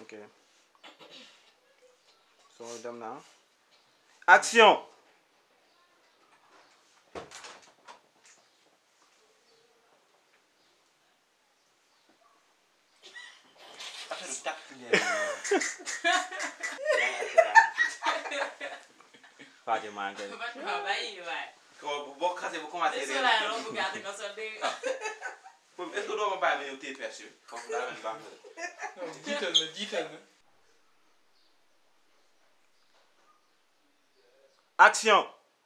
ok soo dem na action affaire bi tàkk ngeen Fatima maa ngi koy Fatima bàyyi waay. ko boo xasee bu commencé Te réer soo laay romb gàtt nga sol dégg nga. moom est-ce que doo ma bàyyi ma ñëw téye perche bi foofu daa mel ni baax na de. non jiital na jiital na. action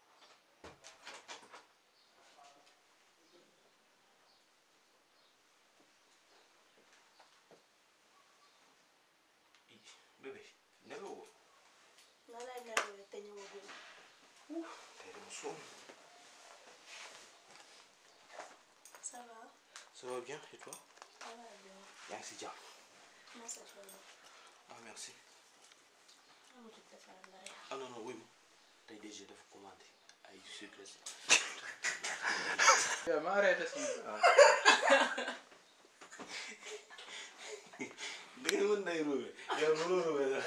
bébé nelawoo ko nan lay nelawee te ñëwagul tey dama sonn ça va ça va bien et toi ça va bien yaa ngi si jàmm masa coono ah merci amatul defar la rek ah non non wuy ma tey DG dafa commandé ay sucre yow ma arrêté si. da ngeen mën nay ruube yow mënoo ruube la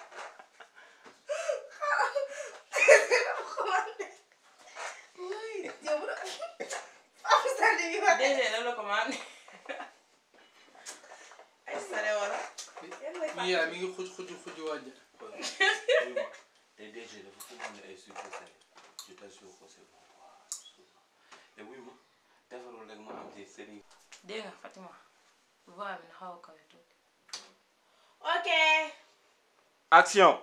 yow bu doon am sali bi wax Déedéet la la commandé. ay sale wala yan mooy mi yaa mi ngi xuj xuj xuj wàjj. wuy ma tey DG dafa commandé ay sucre salé je t'assure que c'est bon quoi et wuy ma defarul rek ma am ci sëriñ Dégg nga Fatima. voix bi na xaw a kawe tuuti. ok action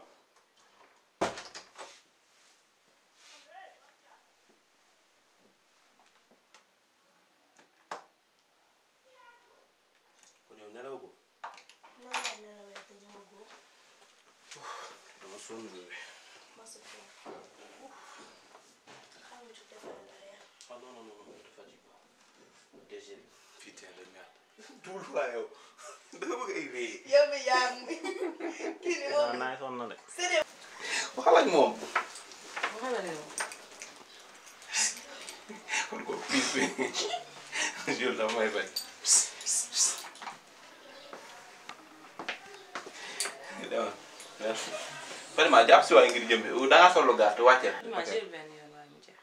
kon yow nelaw ko nan lay nelawee te ñëwagul dama sonn bébé masa coono amatul defar la rek ah non non non non ne te fatigue pas DG putain de merde tuul waa yow da nga bëgg ay rëy yow mi yaa ngi kii ni waaw moom naay sonn na de c'est waxal ak moom Waxal la yow. kon ko piis bi Jules dafa may bañ demal merci vraiment jàpp si waay ngir jëm bi da ngaa solo gàtt wàcceel Fatima jël benn yoon waaye mu jeex.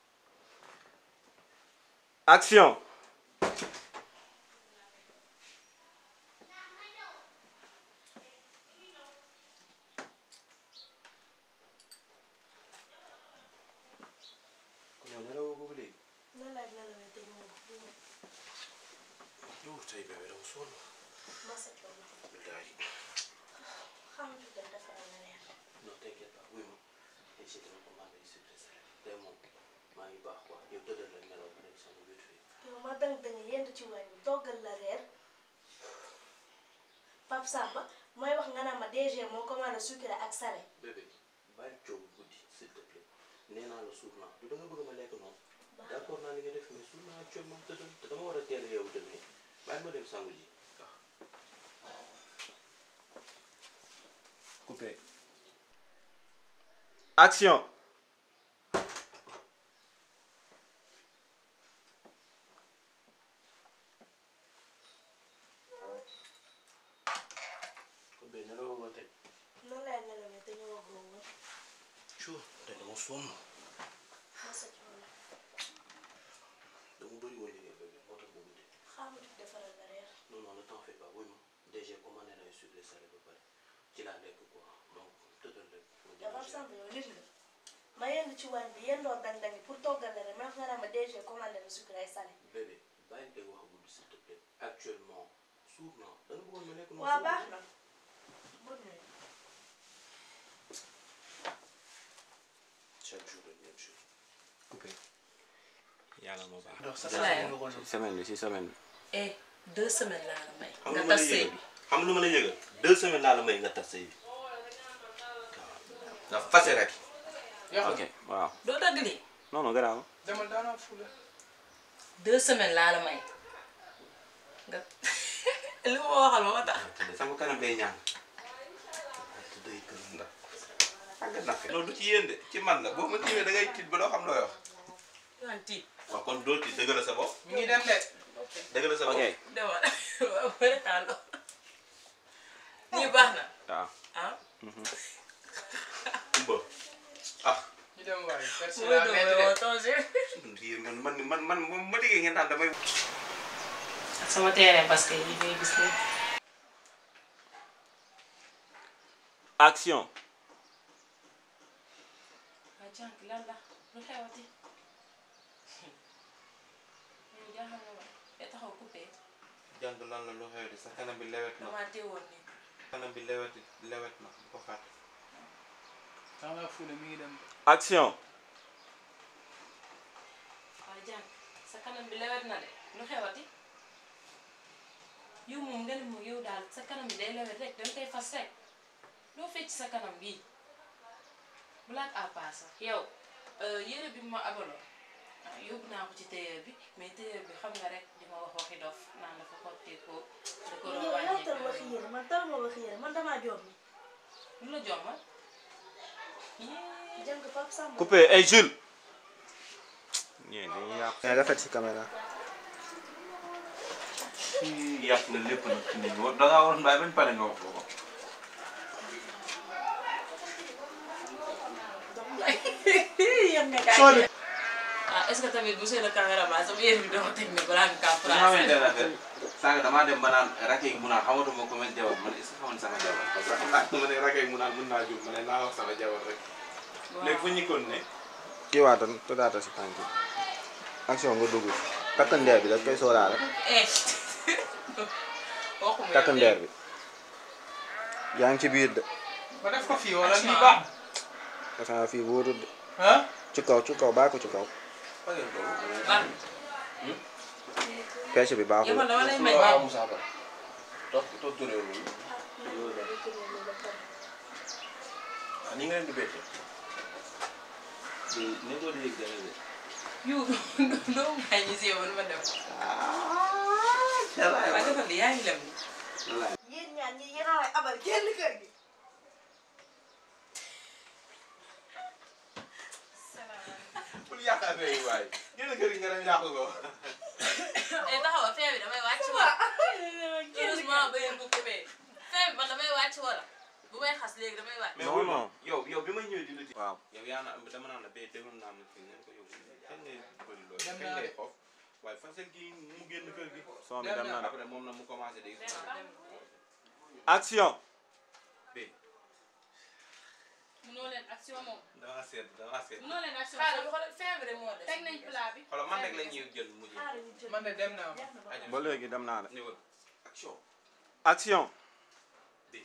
action kon yow nelawoo ko ba léegi nan lay nelawee te ñëwagul yow tey bébé dama sonn masa coono billahi xamatul dem defar la rek non t'inquiète pas wuy ma et j'ai dama commandé yu sucré salé tey moom maa ngi baax quoi yow tëddal la nelaw ba nekk sama wét fii yow ma dang dang yend ci waañ bi toggal la reer Pape Samba mooy wax nga naan ma DG moo commandé sucré ak salé bébé bàyyi coow guddi s'il te plaît nee naa la suur naa du da nga bëgg ma lekk noonu d'accord naa li nga def mais suur naa actuellement tëddal te dama war a teel a yeewu demee bàyyi ma dem sangu ji waaw coupé action kon bee nelawoo ba tey nan lay nelawee te ñëwagul woon cuu tey dama sonn masa coono dama bëri woon liggéey bébé moo tax ba guddi xamatul defaral la reer non non ne t'en fais pas wuy ma DG commandé na ay sucré salé ba pare ci laa lekk quoi donc tëddal rek ma yow Pape jëm Samba yow nit nga ma yend ci waañ bi yendoo dang dang pour toggal la reer ma wax nga naan ma DG commandé na sucré ay salé bébé bàyyi dégg wax guddi s'il te plaît actuellement suur naa da nga bëggoon ma lekk noonu waa suur baax na bonne nuit chaque jour la même chose coupé yàlla moo baax donc ça Voilà. ça nga ko si semaine bi si semaine bi eh deux semaines laa la may. xam nga nga ma tas la sëy yëgal bi. xam nga lu ma la yëgal deux semaines laa la may nga tas sëy bi nga fase rek yaa ok waaw doo dagg lii. non non garaaw demal daanaka fula. deux semaines laa la may. nga li ma waxal ma tax. te sama kanam day ñaan te day gën ndax àgg na fi non du ci yéen de ci man la boo ma tiimee da ngay tiit ba doo xam looy wax yu naan tiit. waaw kon doo tiit dëgg la sa bopp mi ngi dem de. dëgg la sa bopp ok demal waaw bëri naa loo. nii baax na waaw ah Kumba ah ñu dem waay merci mooy la doon métti woo de tongé biir man man man man ma déggee ngeen naan damay ak sama terrain parce que yi ngay gis nii action waa jànk lan la lu xewati yow jaaxal nga ma te taxaw coupé jàng lan la lu xew di sa kanam bi lewet na damaa teewoon nii kanam bi lewet lewet na bu ko fàtte dans la foule mi ngi dem action waa jànk sa kanam bi lewet na de lu xewati yow moom nga ne moom yow daal sa kanam bi day lewet rek danga koy fas rek loo fecc sa kanam bii blague à part sax yow yére bi ma abaloon ah yóbbu naa ko ci tailleur bi mais tailleur bi xam nga rek di ma wax waxi dof naan dafa xottee ko da ko doon yow yaa tal wax wàññi yére man tal ma wax yére man damaa joom ni lu la jommal yee jàng Pape Samba coupé ay Jules ñee dañuy yàq mais rafet si caméra yàq nga lépp nag ci nit ñi da ngaa war mbaay bañ pare nga wax ko ko yem nga gaañ ah est-ce que tamit monsieur le caméraman sama yére bi doo ko teg ne balaa nga kaa nga xamante français ne affaire sànq damaa dem ba naan rakk yi mu naan xamatuma ko mel jabar man est ce que xamoon sama jabar parce que xam naa ma ne rakk yi mu naan mën naa jur ma ne naa wax sama jabar rek léegi fu ñu kon ne kii waatan tëddaata si tànk yi action nga dugg si takk ndeer bi daf koy sóoraale eh waxuma takk ndeer bi yaa ngi ci biir de ba def ko fii wala lii baax defe naa fii wóorul de ah ci kaw ci kaw bàyyi ko ci kaw fagen ko man pêche bi yow baaxul man dama lay may waaw may Moussa Ba toog toog turee loolu ah ni nga leen di bette ni ko di yëg dara de yu doo may ñu si yow ma dem ah jalaay waaye defal li yaa ngi lem ni jalaay yéen ñaan ñi yéen a may abal génn kër gi pour yàq affaire yi waaye génn kër gi nga dem yàq ko eh taxaw fee bi damay wàcc wala heureusement ba yéen bu coupé fee bi man damay wàcc wala bu may xas léegi damay wàcc mais Non, wul ma non. yow yow bi ma ñëwee di la ci waaw yow yaa na dama naan la bee déglu naa la fii ngeen ko yow kañ ngay bëri loolu Dem kañ naa ngay de. xof waaye fasel kii mu génn kër gi son bi Dem dem na. na de après moom na mu commencé di action bee munoo leen action moom dama seet dama seet munoo leen action xaaral xoolal fee bi rek moo des teg nañ plat bi xoolal man rek la ñuy jël mu jël xaaral ñu jël man de dem naa jeex na ba aja ba léegi dem naa de ñëwal action action bee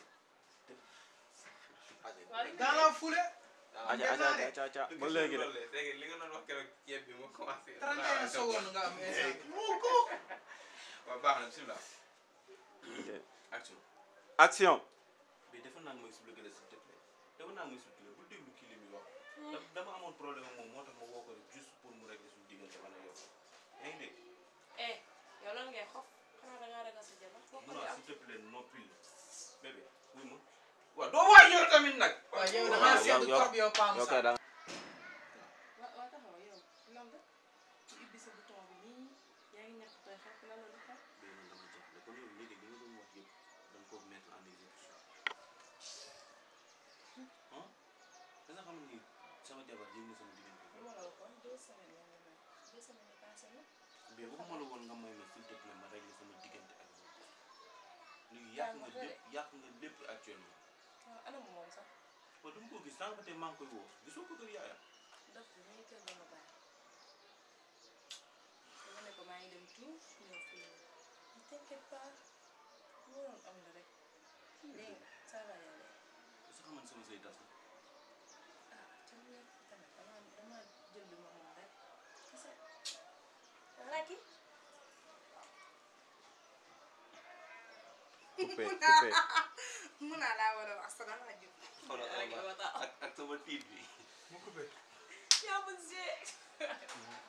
dans la foule aja aja aja aja ba léegi de léegi li nga doon wax keroog ceeb bi mu commencé 31 secondes nga am instant waaw baax na bismillah Ok. action action mais defoon naa ma expliqué la s'il te plaît defoon naa ma expliqué bul déglu kii li muy wax da- dama amoon problème ak moom moo tax ma woo ko rek juste pour mu régler suñu diggante man ak yow yaa ngi dégg eh yow lan ngay xof xanaa dangaa ragal sa jabar foo ko mun di naa am s'il te plaît noppil bébé wuy ma waaw doo waay yow tamit nag waaw yow waaw, damaa yow- seetlu yow- trop yow Pam yow sax kay da wa waa taxaw yow lan nga ci ubbi sa bouton bi nii yaa ngi ñàkk tooy xepp lan la du xepp mais man dama jaaxle kon yow léegi li nga doon wax yëpp da nga ko mettre en exécution ah da nga xam ni sama jabar yëg na sama diggante lu ma la waxoon deux semaines yaa ngi may deux semaines yi passé na mais waxuma la woon nga may ma s'il te plaît ma régler sama diggante ak moom léegi yàq nga lépp yàq nga lépp actuellement waaw anam moom sax waaw dama ko gis sànq ba tey maa ngi koy woo gisoo ko kër yaayam daf bi muy kër dama bàyyi dama ne ko maa ngi dem tuuf ñëw fii ne t'inquiète pas lu waroon am la rek dégg nga ça va yàlla est-ce que xam nga ni sama sëy tas na ah ca mu nekk tamit dama dama jël li ma moom rek kese Raki coupé coupé mun naa laa war a wax sax damaa jóg xoolal rek Alba ma tax ak ak sama tiit bi mu coupé yaa mën see